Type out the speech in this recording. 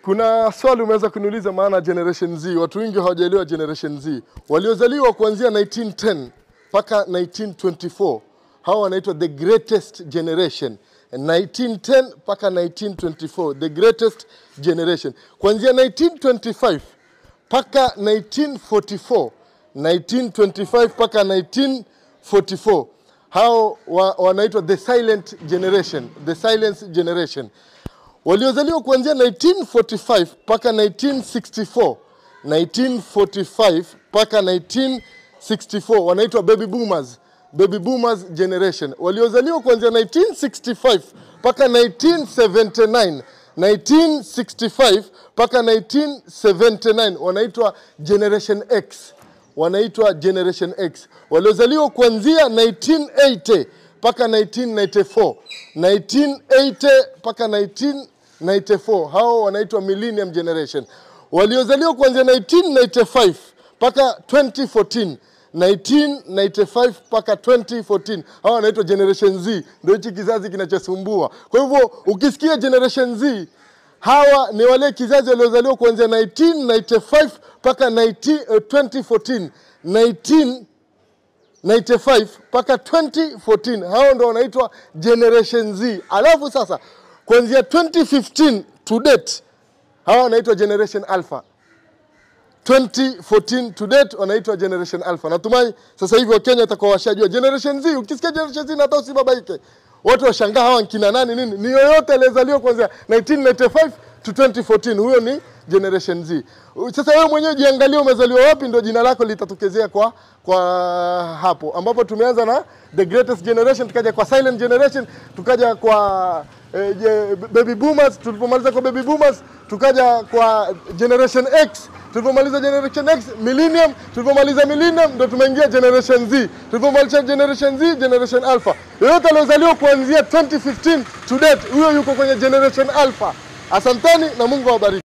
Kuna swali umeweza kuniuliza maana Generation Z. Watu wengi hawajaelewa Generation Z. Waliozaliwa kuanzia 1910 mpaka 1924 hawa wanaitwa the greatest generation. 1910 mpaka 1924 the greatest generation. Kuanzia 1925 mpaka 1944 1925 mpaka 1944 hao wa, wanaitwa the silent generation the silent generation waliozaliwa kuanzia 1945 mpaka 1964 1945 mpaka 1964 wanaitwa baby boomers baby boomers generation waliozaliwa kuanzia 1965 mpaka 1979 1965 mpaka 1979 wanaitwa generation X wanaitwa generation X waliozaliwa kuanzia 1980 mpaka 1994 1980 mpaka 1994 hao wanaitwa millennium generation waliozaliwa kuanzia 1995 mpaka 2014 1995 mpaka 2014 hawa wanaitwa generation Z ndio hichi kizazi kinachosumbua kwa hivyo ukisikia generation Z hawa ni wale kizazi waliozaliwa kuanzia 1995 mpaka 19, eh, 2014 19 95 mpaka 2014 hao ndo wanaitwa generation Z. Alafu sasa kuanzia 2015 to date hawa wanaitwa generation alpha. 2014 to date wanaitwa generation alpha. Natumai sasa hivi Wakenya watakuwa washajua generation Z. Ukisikia generation Z na hata usibabaike, watu washangaa hawa ni kina nani nini. Ni yoyote aliyezaliwa kuanzia 1995 to 2014, huyo ni generation Z. Sasa wewe mwenyewe jiangalie umezaliwa wapi, ndio jina lako litatokezea kwa kwa hapo, ambapo tumeanza na the greatest generation, tukaja kwa silent generation, tukaja kwa eh, je- baby boomers. Tulipomaliza kwa baby boomers, tukaja kwa generation X. Tulipomaliza generation X, millennium. Tulipomaliza millennium, ndo tumeingia generation Z. Tulipomaliza generation Z, generation alpha. Yoyote aliozaliwa kuanzia 2015 to date, huyo yuko kwenye generation alpha. Asanteni na Mungu awabariki.